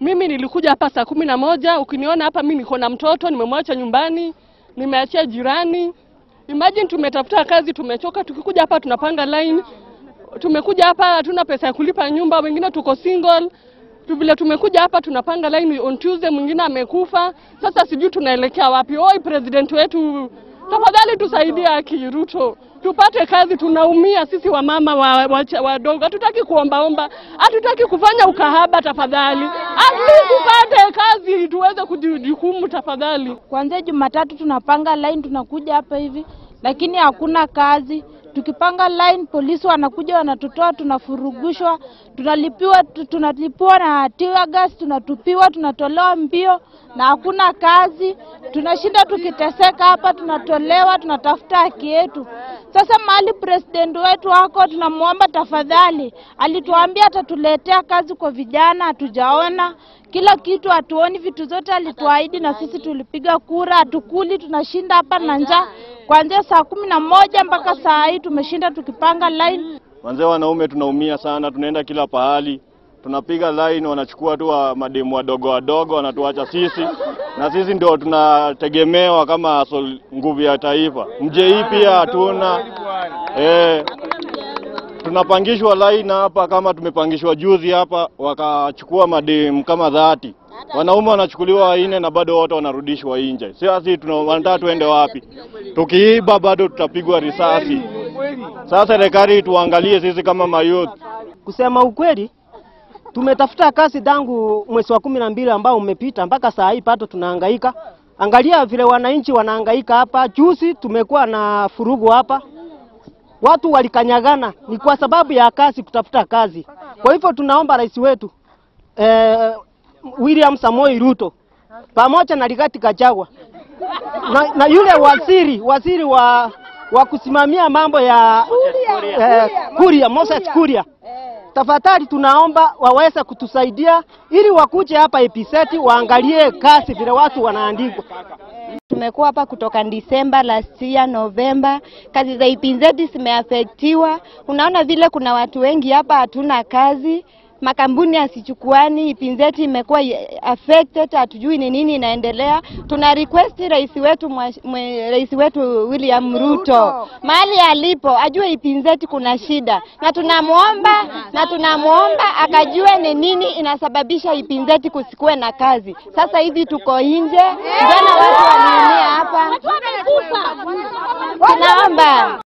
Mimi nilikuja hapa saa kumi na moja. Ukiniona hapa, mimi niko na mtoto, nimemwacha nyumbani, nimeachia jirani. Imagine tumetafuta kazi, tumechoka. Tukikuja hapa tunapanga line. Tumekuja hapa hatuna pesa ya kulipa nyumba, wengine tuko single tu vile tumekuja hapa tunapanga line on Tuesday, mwingine amekufa. Sasa sijui tunaelekea wapi. Oi, president wetu, tafadhali tusaidie Aki Ruto tupate kazi. Tunaumia sisi wamama wadogo wa, wa, wadogo. hatutaki kuombaomba, hatutaki kufanya ukahaba. Tafadhali at least tupate kazi tuweze kujihukumu tafadhali. Kuanzia Jumatatu tunapanga line, tunakuja hapa hivi, lakini hakuna kazi. Tukipanga line, polisi wanakuja wanatutoa, tunafurugushwa, tunalipiwa, tu- tunalipiwa na tear gas, tunatupiwa, tunatolewa mbio na hakuna kazi. Tunashinda tukiteseka hapa, tunatolewa, tunatafuta haki yetu. Sasa mahali president wetu wako, tunamwomba tafadhali, alituambia atatuletea kazi kwa vijana, hatujaona kila kitu, hatuoni vitu zote alituahidi, na sisi tulipiga kura, hatukuli, tunashinda hapa na njaa kuanzia saa kumi na moja mpaka saa hii tumeshinda tukipanga line. Wanzee wanaume tunaumia sana, tunaenda kila pahali, tunapiga line, wanachukua tu wa mademu wadogo wadogo, wanatuacha sisi, na sisi ndio tunategemewa kama sol- nguvu ya taifa. Mje hii pia hatuna eh, tunapangishwa line hapa, kama tumepangishwa juzi hapa, wakachukua mademu kama dhati, wanaume wanachukuliwa wanne na bado wote wanarudishwa nje. Sisi tuna wanataka tuende wapi? Tukiiba bado tutapigwa risasi. Sasa serikali tuangalie sisi kama mayouth. Kusema ukweli, tumetafuta kazi tangu mwezi wa kumi na mbili ambao umepita mpaka saa hii bado tunahangaika. Angalia vile wananchi wanahangaika hapa. Juzi tumekuwa na furugu hapa, watu walikanyagana, ni kwa sababu ya kazi, kutafuta kazi. Kwa hivyo tunaomba rais wetu eh, William Samoei Ruto pamoja na Rigathi Gachagua na, na yule waziri waziri wa wa kusimamia mambo ya eh, Kuria, Moses Kuria, tafadhali tunaomba waweze kutusaidia ili wakuje hapa episeti waangalie kazi vile watu wanaandikwa. Tumekuwa hapa kutoka Disemba last year Novemba, kazi za IPZ zimeafektiwa. Unaona vile kuna watu wengi hapa hatuna kazi, makampuni yasichukuani, IPZ imekuwa affected, hatujui ni nini inaendelea. Tuna request rais wetu mwa, mwe, rais wetu William Ruto mahali alipo ajue IPZ kuna shida, na tunamwomba na tunamwomba akajue ni nini inasababisha IPZ kusikuwe na kazi. Sasa hivi tuko nje, jana watu waliumia hapa, tunaomba